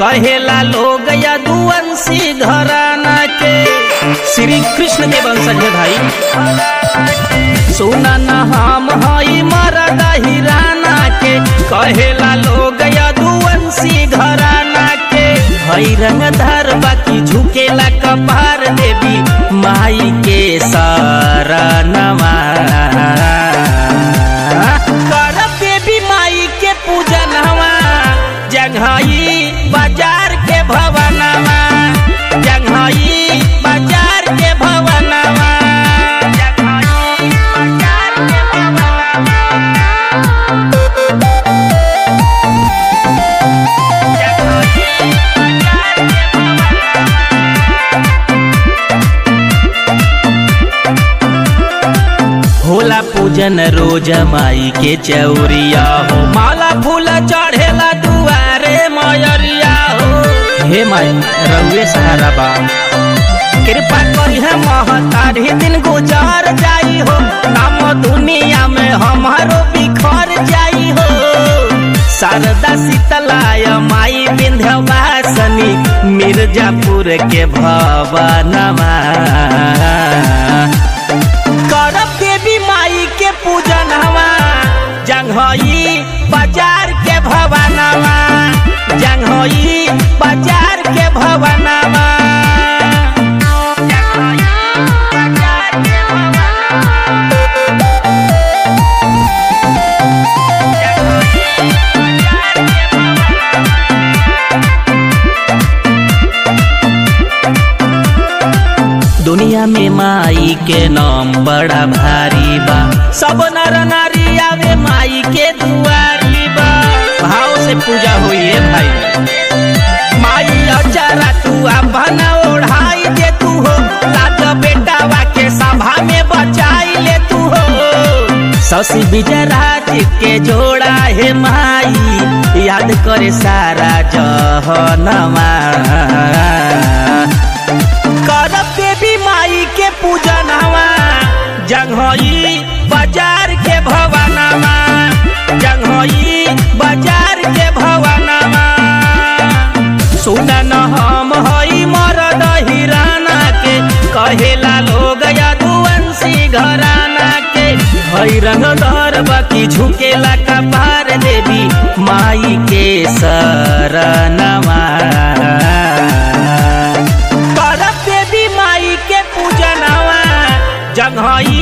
कहेला लोग यदुवंशी घराना के श्री कृष्ण के वंशज है भाई सुना न हम हई मरद हिराना के कहेला लोग यदुवंशी घराना के हई रंगधार बाकी झुकेला कपार देवी माई के शरणवा करब देवी माई के पूजनवा जंघई बाजार के भवनवा जंघई बाजार के भवनवा जंघई बाजार के भवनवा जंघई बाजार के होला पूजन रोज माई के चौरिया हो माला फूल चढ़ेला दुआरे मयरिया हो हे माई रउए सहारा बा कृपा करी है महतारी दिन गुजार जाई हो नाम दुनिया में हमारो बिखर जाई हो शारदा शीतलाय माई विंध्यवासनी मिर्जापुर के भवनमा करब देवी माई के पूजनवा जंघई बाजार के भवनवा जंघई बाजार के भवनवा जंघई बाजार के भवनवा। जंघई बाजार के भवनवा। दुनिया में माई के नाम बड़ा भारी बा सब नर नारी आवे माई के दुआरी बा भाव से पूजा हुई है भाई माई अचारा तू अपन ओढ़ाई दे तू हो लाज बेटावा के सभा में बचाई ले तू हो शशि विजयराज के जोड़ा है माई याद करे सारा जहनमा करब देवी माई के पूजनवा जंघई बाजार के भवनवा जंघई बाजार के भवनवा सुनन हम हई मरद हिराना के कहेला लोग यदुवंशी घराना के हई रंगदार बाकी झुकेला कपार देवी माई के शरणवा करब देवी माई के पूजनवा जंघई